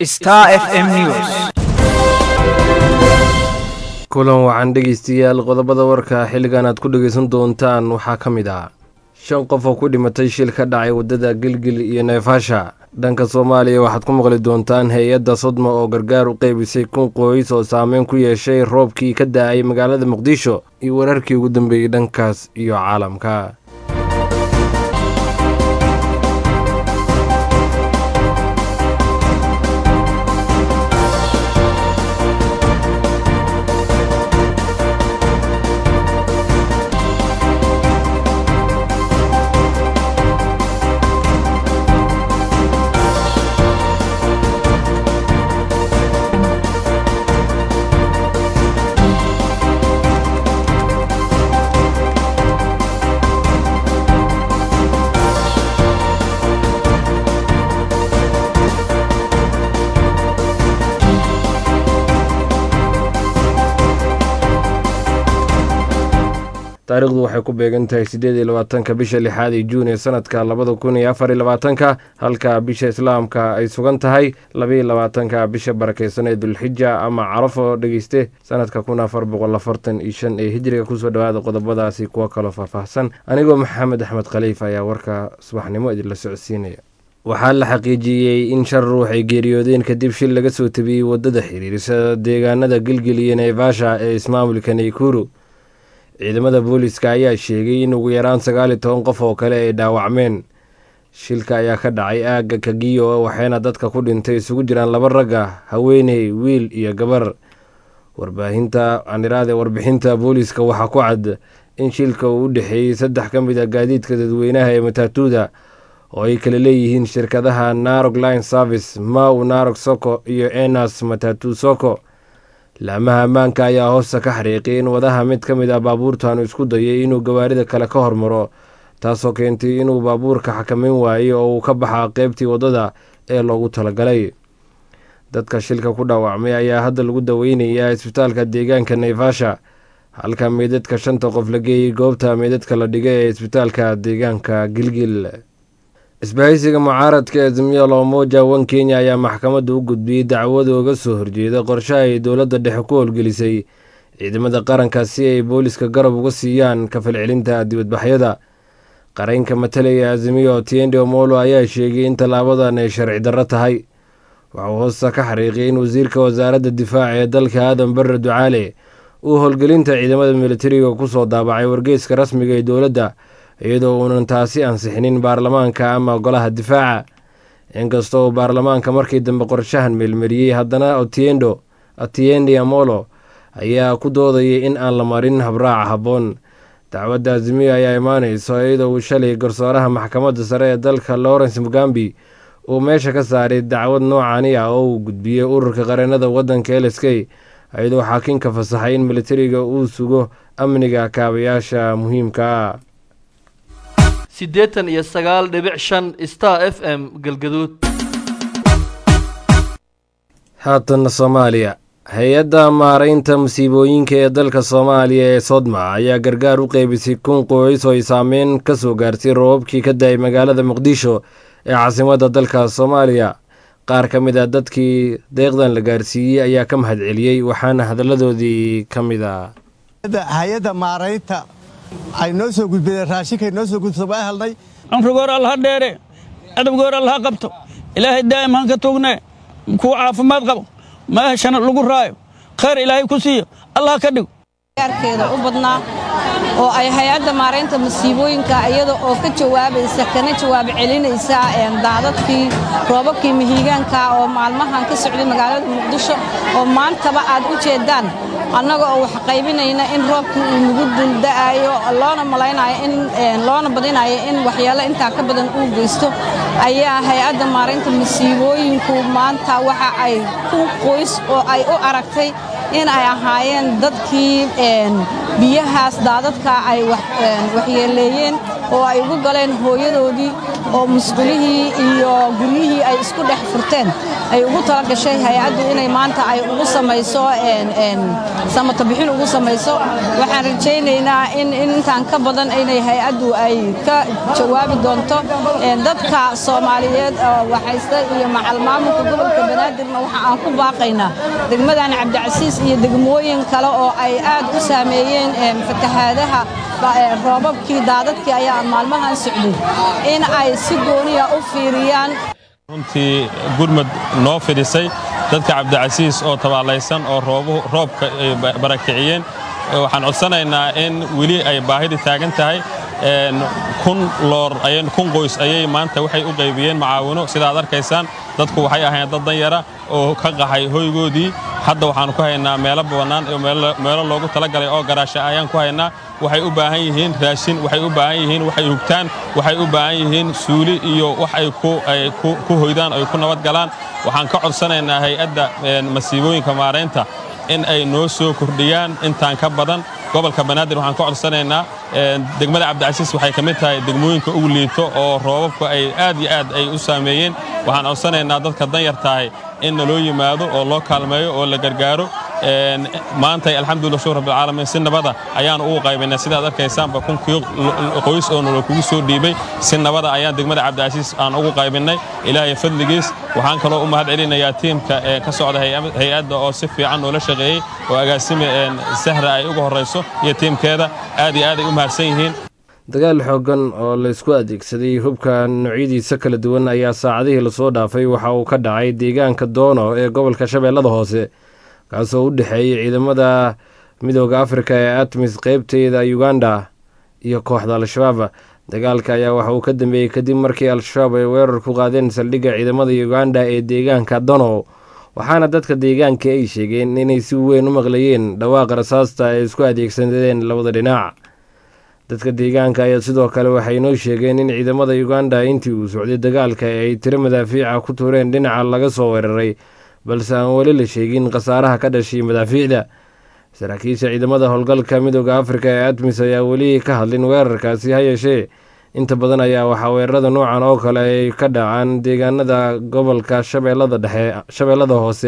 Star FM News. kulan waxaan dhegaystayaal qodobada warka xilligan aad ku dhegaysan doontaan waxaa ka mid ah shan qof oo ku dhimatay shil ka dhacay waddada gilgil iyo neefasha dhanka soomaaliya waxaad ku maqli doontaan hay-adda sodma oo gargaar u qeybisay kun qoys oo saameyn ku yeeshay roobkii ka da-ay magaalada muqdisho iyo wararkii ugu dambeeyey dhankaas iyo caalamka taariikhdu waxay ku beegan tahay siddeed iyo labaatanka bisha lixaad ee juun ee sanadka labada kun iyo afar iyo labaatanka halka bisha islaamka ay sugan tahay labaiyo labaatanka bisha barakeysan ee dulxija ama carafo dhegeyste sanadka kun afar boqol afartan iyo shan ee hijriga kusoo dhawaada qodobadaasi kuwo kaloo faahfaahsan anigoo maxamed axmed khaliif ayaa warka subaxnimo idinla socodsiinaya waxaa la xaqiijiyey in shan ruux ay geeriyoodeen kadib shil laga soo tabiyey waddada xiriirisa deegaanada gilgil iyo neefasha ee ismaamulka naykuru ciidamada booliska ayaa sheegay in ugu yaraan sagaal iyo toban qof oo kale ay dhaawacmeen shilka ayaa ka dhacay aagga kagiyo waxayna dadka ku dhintay isugu jiraan laba ragga haweeney wiil iyo gabar warbaahinta aniraade warbixinta booliska waxaa ku cad in shilka uu u dhexeeyey saddex ka mid a gaadiidka dadweynaha ee mataatuuda oo ay kala leeyihiin shirkadaha narog line service maw narog soko iyo enas matatu soko laamaha ammaanka ayaa hoosta ka xariiqay in wadaha mid ka mid ah baabuurtaanu isku dayay inuu gawaarida kale ka hormaro taasoo keentay inuu baabuurka xakameyn waayey oo uu ka baxaa qeybtii waddada ee loogu talagalay dadka shilka ku dhaawacmay ayaa hadda lagu daweynayaa isbitaalka deegaanka naivasha halka meydadka shanta qof la geeyey goobta meydadka la dhigay ee isbitaalka deegaanka gilgil isbahaysiga mucaaradka ee azimio la umoja wan kenya ayaa maxkamadda u gudbiyey dacwada uga soo horjeeda qorshaha ay dowladda dhexe ku howlgelisay ciidamada qaranka si ay booliska garab uga siiyaan kafalcelinta dibadbaxyada qareynka matalaya azimio tiende omolo ayaa sheegay in tallaabadan ay sharci darro tahay waxuu hoosta ka xariiqiyay in wasiirka wasaaradda difaaca ee dalka aadan barre ducaale uu howlgelinta ciidamada militariga kusoo daabacay wargeyska rasmiga ee dowladda iyadoo uunan taasi ansixinin baarlamaanka ama golaha difaaca inkastoo uu baarlamaanka markii dambe qorshahan meelmariyey haddana otiendo atiende amolo ayaa ku doodayay in aan la marin habraaca habboon dacwadda azimiyo ayaa imaaneyso iyadoo uu shalay garsooraha maxkamadda sare ee dalka lawrence mugambi uu meesha ka saaray dacwad noocani ah oo uu gudbiyey ururka qareenada waddanka l s k iyadoo xaakinka fasaxay in militariga uu sugo amniga kaabayaasha muhiimka ah siddeetan iyo sagaal dhibic shan star f m galgaduud haatanna soomaaliya hay-adda maaraynta musiibooyinka ee dalka soomaaliya ee sodma ayaa gargaar u qeybisay kun qoys oo ay saameyn ka soo gaartay roobabkii ka da-ay magaalada muqdisho ee caasimadda dalka soomaaliya qaar ka mid a dadkii deeqdan la gaarsiiyey ayaa ka mahad celiyey waxaana hadalladoodii ka mid a hay-adda maaraynta ay noo soo gudbideen raashinkay noo soo gudbisa waa helnay cumrigoor allaha dheere adabgoor allaha qabto ilaahay daa'im han ka tuugnee kuwa caafimaad qabo meeshana lagu raayo khayr ilaahay ku siiyo allah ka dhigo gaarkeeda u badnaa oo ay hay-adda maaraynta masiibooyinka iyada oo ka jawaabaysa kana jawaab celinaysa daadadkii roobabkii mihiigaanka oo maalmahan ka socday magaalada muqdisho oo maantaba aad u jeeddaan annaga oo wax qaybinayna in roobkii uu nagu dulda'ayo loona malaynayo in loona badinayo in waxyaalo intaa ka badan uu geysto ayaa hay-adda maaraynta masiibooyinku maanta waxa ay ku qoys oo ay u aragtay in ay ahaayeen dadkii biyahaas daadadka ay waxyeeleeyeen oo ay ugu galeen hooyadoodii oo musqulihii iyo guryihii ay isku dhex furteen ay ugu tala gashay hay-addu inay maanta ay ugu samayso samato bixin ugu samayso waxaan rajaynaynaa in intaan ka badan inay hay-addu ay ka jawaabi doonto dadka soomaaliyeed oo waxaysta iyo macal maamulka gobolka banaadirna waxa aan ku baaqaynaa degmadan cabdicasiis iyo degmooyin kale oo ay aad u saameeyeen fatahaadaha roobabkii daadadkii ayaa maalmahan socday in ay si gooniya u fiiriyaan runtii gurmud noo fidhisay dadka cabdicasiis oo tabaalaysan oo roobka ay barakiciyeen waxaan codsanaynaa in weli ay baahidi taagan tahay kun loor kun qoys ayay maanta waxay u qaybiyeen macaawino sidaad arkaysaan dadku waxay ahayn dad danyara oo ka qaxay hoygoodii hadda waxaannu ku haynaa meelo bannaan iyo meelo loogu talagalay oo garaasha ayaan ku haynaa waxay u baahan yihiin raashin waxay u baahan yihiin waxay hugtaan waxay u baahan yihiin suuli iyo wax ay ku hoydaan ay ku nabad galaan waxaan ka codsanaynaa hay-adda masiibooyinka maaraynta in ay noo soo kordhiyaan intaan ka badan gobolka banaadir waxaan ka codsanaynaa degmada cabdicasiis waxay ka mid tahay degmooyinka ugu liito oo roobabku ay aad iyo aad ay u saameeyeen waxaan codsanaynaa dadka danyartahay in naloo yimaado oo loo kaalmeeyo oo la gargaaro maantay alxamdulillah shukr rabbilcaalamiin si nabada ayaan ugu qaybaynay sidaad arkaysaanba kunkii qoys oo nalo kugu soo dhiibay si nabada ayaan degmada cabdicasiis aan ugu qaybinnay ilaahay fadligiis waxaan kaloo u mahad celinayaa tiimka ee ka socda hay-adda oo si fiican noola shaqeeyey oo agaasime sahra ay uga horrayso iyo tiimkeeda aad iyo aad ay u mahadsan yihiin dagaal xooggan oo laysku adeegsaday hubka noocyadiisa kala duwan ayaa saacadihii lasoo dhaafay waxa uu ka dhacay deegaanka doono ee gobolka shabeellada hoose kaasoo u dhexeeyay ciidamada midooda afrika ee atmis qeybteeda uganda iyo kooxda al-shabaab dagaalka ayaa waxa uu ka dambeeyey kadib markii al-shabaab ay weerar ku qaadeen saldhigga ciidamada uganda ee deegaanka dono waxaana dadka deegaanka ay sheegeen inay si weyn u maqlayeen dhawaaqa rasaasta ay isku adeegsadeen labada dhinac dadka deegaanka ayaa sidoo kale waxay noo sheegeen in ciidamada uganda intii uu socday dagaalka ay tiro madaafiica ku tuureen dhinaca laga soo weeraray balse aan weli la sheegin khasaaraha ka dhashay madaafiicda saraakiisha ciidamada howlgalka midooda afrika ee admis ayaa weli ka hadlin weerarkaasi ha yeeshee inta badan ayaa waxaa weerarada noocan oo kale ay ka dhacaan deegaanada gobolka shabeellada dhexe shabeellada hoose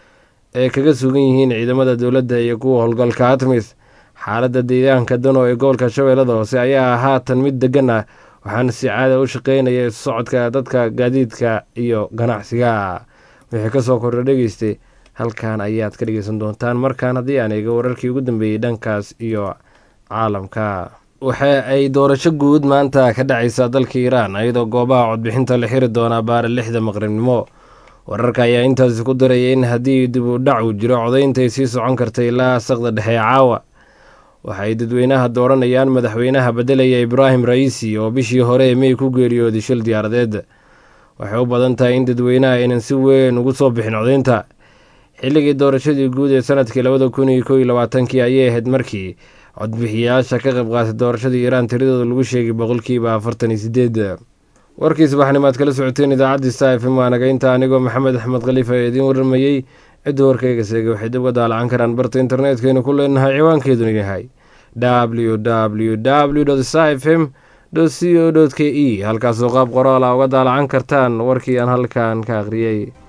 ee kaga sugan yihiin ciidamada dowladda iyo kuwa howlgalka admis xaaladda deegaanka dano ee gobolka shabeellada hoose ayaa haatan mid degan ah waxaana si caada u shaqeynaya isu socodka dadka gaadiidka iyo ganacsiga wixii kasoo kordha dhegeystay halkan ayaad ka dhegeysan doontaan markaan haddii aan eego wararkii ugu dambeeyey dhankaas iyo caalamka waxa ay doorasho guud maanta ka dhacaysaa dalka iiraan iyadoo goobaha codbixinta la xiri doonaa baara lixda maqribnimo wararka ayaa intaasi ku daraya in haddii dib u dhac uu jiro codaynta ay sii socon karta ilaa saqda dhexe caawa waxay dadweynaha dooranayaan madaxweynaha beddelaya ibraahim ra'iisi oo bishii hore ee mey ku geeriyooday shil diyaaradeed waxay u badan tahay in dadweynaha aynan si weyn ugu soo bixin codaynta xilligii doorashadii guud ee sanadkii labada kun iyo kow iyo labaatankii ayay ahayd markii codbixiyayaasha ka qayb qaatay doorashadii iiraan tiradooda lagu sheegay boqolkiiba afartan iyo sideed warkii subaxnimaad kala socoteen idaacaddii sta f m waanaga inta anigoo maxamed axmed khaliif ee idiin warramayey cidda warkayga seegay waxay dib uga daalacan karaan barta internetkeynu ku leenahay ciwaankeeduna yahay w w w sta f m c o k e halkaasoo qaab qoraala uga daalacan kartaan warkii aan halkan ka akhriyey